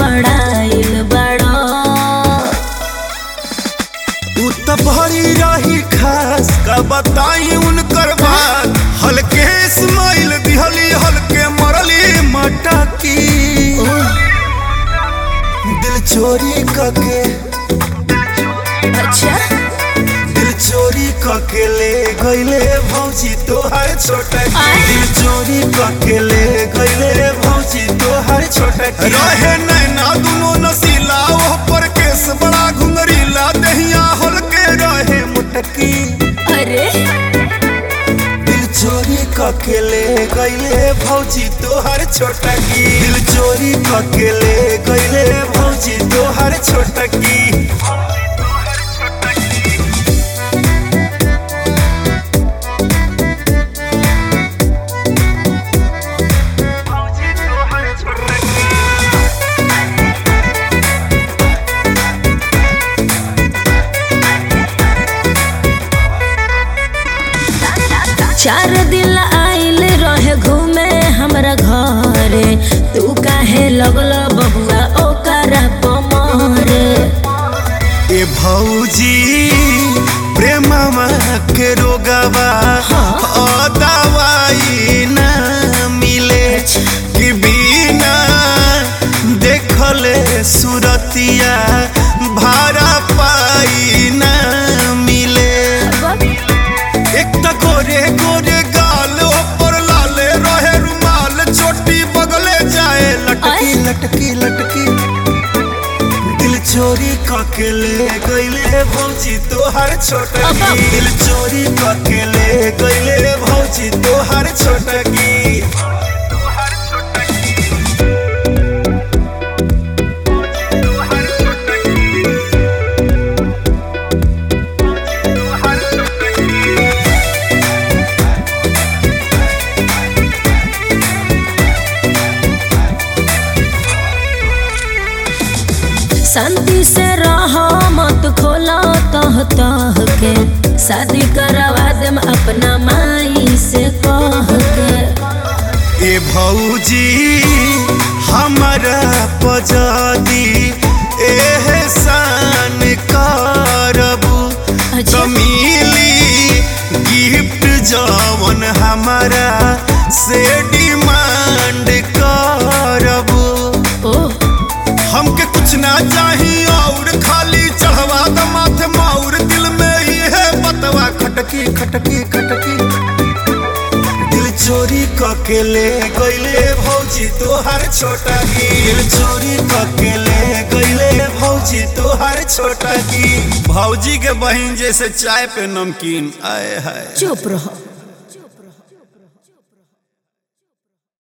गड़बड़ाइल बड़ो उ त भरी रही खास का बताई उनकर बात हल्के स्माइल दिहली हल्के मरली मटकी दिल चोरी कके अच्छा दिल चोरी कके ले गईले भौजी तोहर छोटा आय। दिल चोरी कके ले गईले भौजी तोहर छोटा रहे नैना दुनो नसीला ओह पर केस बड़ा घुंगरीला दहिया हल्के रहे मुटकी अरे दिल चोरी कके ले गईले भौजी तोहर छोटा की दिल चोरी कके ले गईले भौजी तोहर छोटा की चार दिन आइल रहे घूमे हमरा घरे तू काहे लगल बबुआ ओकरा पमरे ए भौजी प्रेममा के रोगवा ओ दवाई ना मिले कि बिना देखले सुरतिया भाड़ा पाई ना मिले एक त गोरे गोरे गाल पर लाले रहे रुमाल चोटी बगले जाए लटकी आय। लटकी लटकी दिल चोरी कके ले गईले भौजी तोहर छोटा अबा। की दिल चोरी कके ले गईले भौजी तोहर छोटा की शांति से रह मत खोला तह तह के शादी करवा देम अपना माई से कह के ए भौजी हमारा पजादी एहसान करबू अच्छा। तो मिली गिफ्ट जवन हमारा से डिमांड करबू ओह हमके कुछ ना चाहिए और खाली चढ़वा द माथे माउर दिल में ही है बतवा खटकी खटकी खटकी दिल चोरी कके ले गईले भौजी तोहर छोटा की दिल चोरी कके ले गईले भौजी तोहर छोटा की भौजी के बहन जैसे चाय पे नमकीन आए हाय चुप रहो